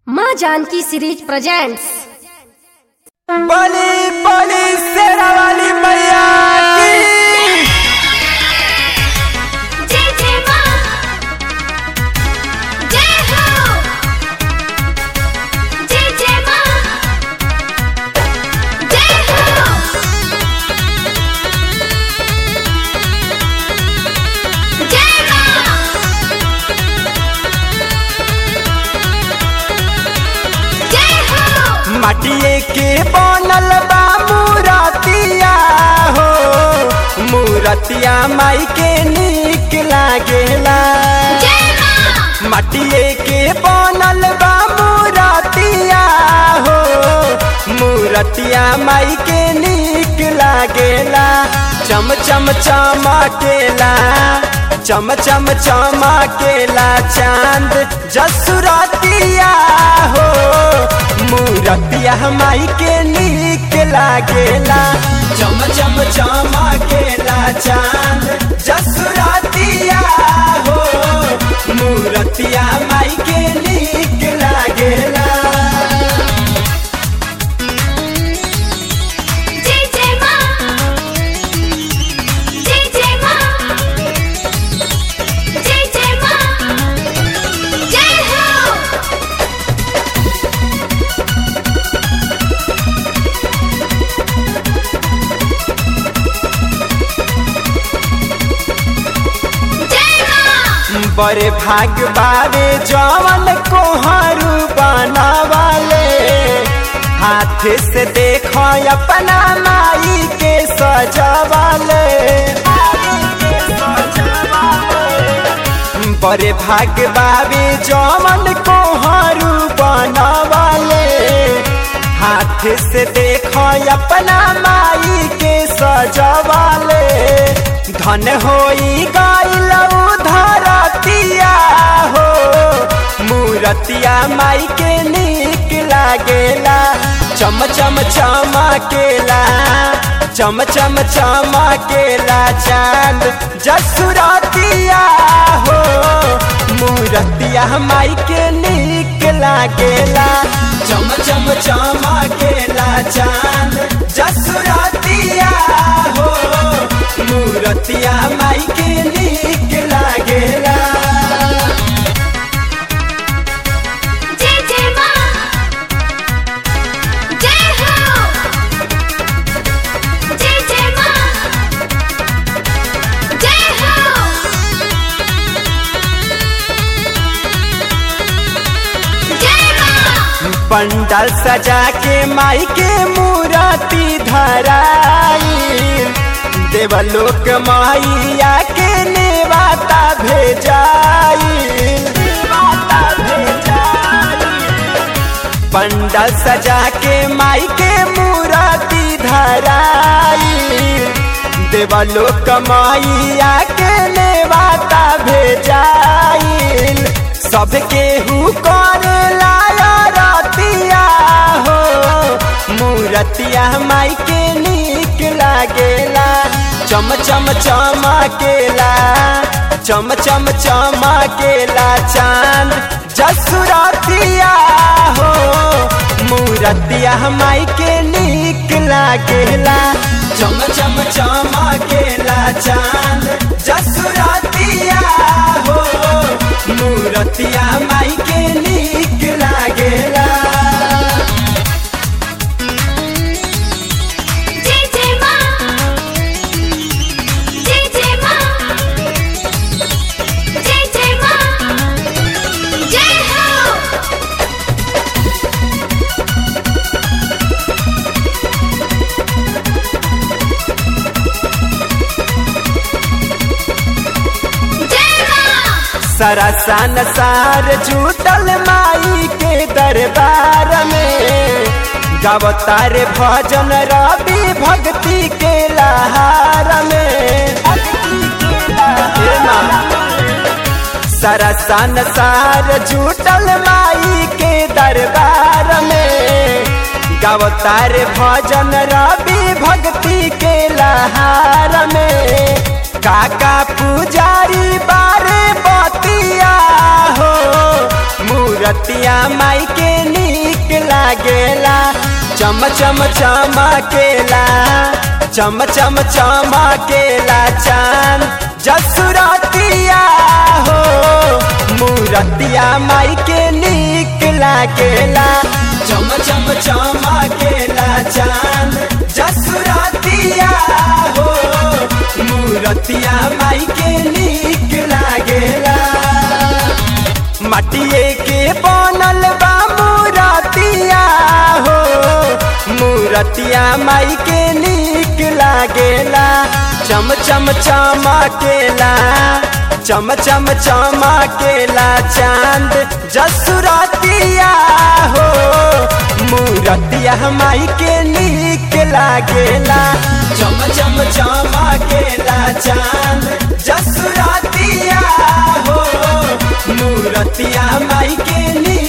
माँ Janki series presents बली बली शेरा वाली मैया की जय जय मां जय हो जय जय मां जय हो जय मां जय हो माटिए के बनल बा मूरतिया हो मूरतिया माई के निक लागेला जय मां माटिए के बनल बा मूरतिया हो मूरतिया माई के निक लागेला चम चम चमकेला चम चम चमकेला चांद जसुरतिया हो मूरतिया माई के निक लागेला चम चम चमकेला चांद जसुरतिया हो मूरतिया माई के निक लागेला जय जय मां जय जय मां जय जय मां जय हो जय मां बड़े भाग बारे जवन कोहरू बनावाले हाथ से देखो अपना माई के सजावाले बड़े भाग बाबे जवन कोहरू बनावाले हाथ से देखो अपना माई के सजावाले धन होई गइल धरतिया हो मूरतिया माई के निक लागेला चम चम चमकेला चम चम चमकेला चांद जसुरतिया हो मूरतिया माई के निक लागेला चम चम चमकेला चांद जसुरतिया हो मूरतिया माई के निक लागेला जय जय मां जय हो जय जय मां जय हो जय मां पंडाल सजा के माई के मूर्ति धराई देवलोक माइया के नेवाता भेजाई नेवाता भेजाई पंडाल सजा के माई के मूर्ति धराई देवलोक माइया के नेवाता भेजाइल सबके हु कर लाया रतिया हो मूरतिया माई के निक लागेला चम चम चमकेला चम चम चमकेला चांद जसुरतिया हो मूरतिया माई के निक लागेला चम चम चमकेला चांद जसुरतिया हो मूरतिया माई के निक लागेला जय जय मां जय जय मां जय जय मां जय हो जय मां सरासन सार जुटल माई के दरबार में गवतार भजन रवि भक्ति के लहार में हे माँ। सरसन सार जुटल माई के दरबार में गवतार भजन रवि भक्ति के लहार में काका पुजारी बारे बतिया हो मूरतिया माई के नीक लागेला चम चम चमकेला चम चम चमकेला चांद जसुरतिया हो मूरतिया माई के नीक लागेला चम चम चमकेला चांद जसुरतिया हो मूरतिया माई के नीक लागेला मटिए के बनल बा मूरतिया हो मूरतिया माई के नीक लागेला चम चम चमकेला चम चम चमकेला चांद जसुरतिया हो मूरतिया माई के नीक लागेला चम चम चमकेला चांद जसुरतिया हो मूरतिया माई के नीक